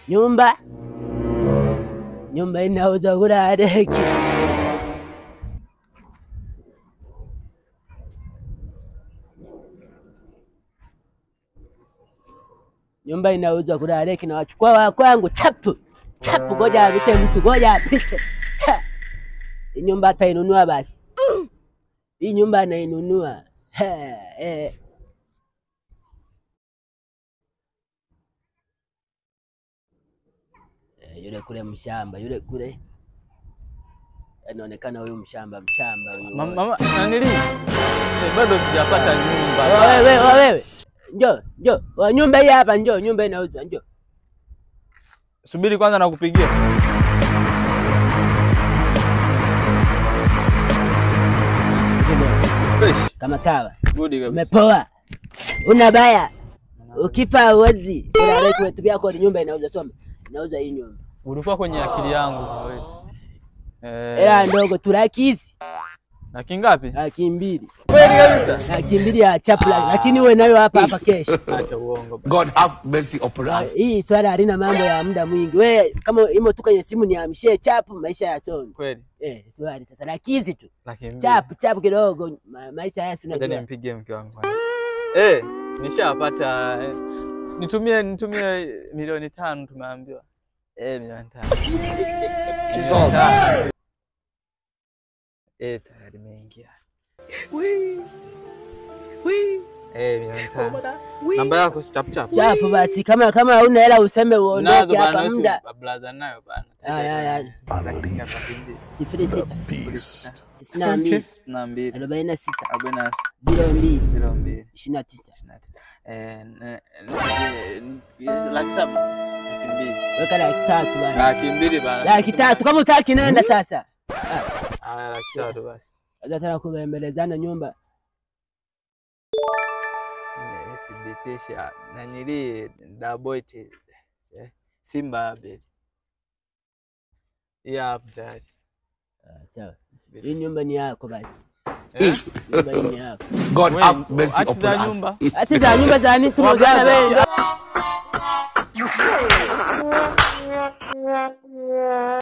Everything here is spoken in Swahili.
Nyumba nyumba inauza kula deki. Nyumba inauza kula deki, na wachukua wa kwangu chapu chapu, ngoja apite mtu, ngoja apite. Ha! Hii nyumba atainunua basi, hii nyumba anainunua. Ha, eh. Eh, yule kule mshamba, yule kule anaonekana huyu mshamba, mshamba huyu. Mama, mama nanili eh, bado sijapata nyumba. Wewe wewe wewe, njoo njoo, Wa nyumba hii hapa, njoo, nyumba inauzwa, njoo. Subiri kwanza nakupigia. Fresh. Kama kawa Good kabisa. umepoa, una baya, ukifa uozi. Vitu vyako ni nyumba inauza, soma, inauza hii nyumba, Ulikuwa kwenye akili yangu kwa kweli. Eh, hela ndogo tu, laki hizi, laki ngapi? laki mbili, Kweli kabisa. laki mbili ya chapla, lakini uwe nayo hapa hapa kesh. Acha uongo. bana. God have mercy upon us. Hii swala halina mambo ya muda mwingi. We kama imo tu kwenye simu niamshie chapu, maisha yasonge. Kweli. Eh, swali sasa, laki hizi tu Laki mbili. chapu chapu kidogo, ma, maisha haya si Acha unajua. nimpigie mke wangu. kwanza. Eh, nishapata eh, nitumie nitumie milioni tano tumeambiwa. Eh, milioni tano. Milioni tano. Eh, tayari imeingia. Eh, milioni tano. Namba yako si chap chap. Chapu basi, kama kama hauna hela useme Nazo uondoke hapa bana, muda. si blaza nayo bana. Aya, aya. Lakini laki mbili. sifuri sita Beast. tisini na mbili Sitini na mbili. arobaini na sita Arobaini na sita. ziro mbili Zero mbili. ishirini na tisa ishirini na tisa. Eh, ne- ne- laki saba. Laki mbili. weka laki tatu bana, Laki mbili bana. laki tatu kama utaki nenda sasa. Haya, laki tatu basi. Sasa tena kubembelezana nyumba Thibitisha nanili daboiti Simba Abel. Hii hapa tayari. Ah, sawa. Hii nyumba ni yako basi, Eh? nyumba hii ni yako. God Wewe, have mercy hati upon za us. nyumba. Hati za nyumba za nini tumeuzana wewe?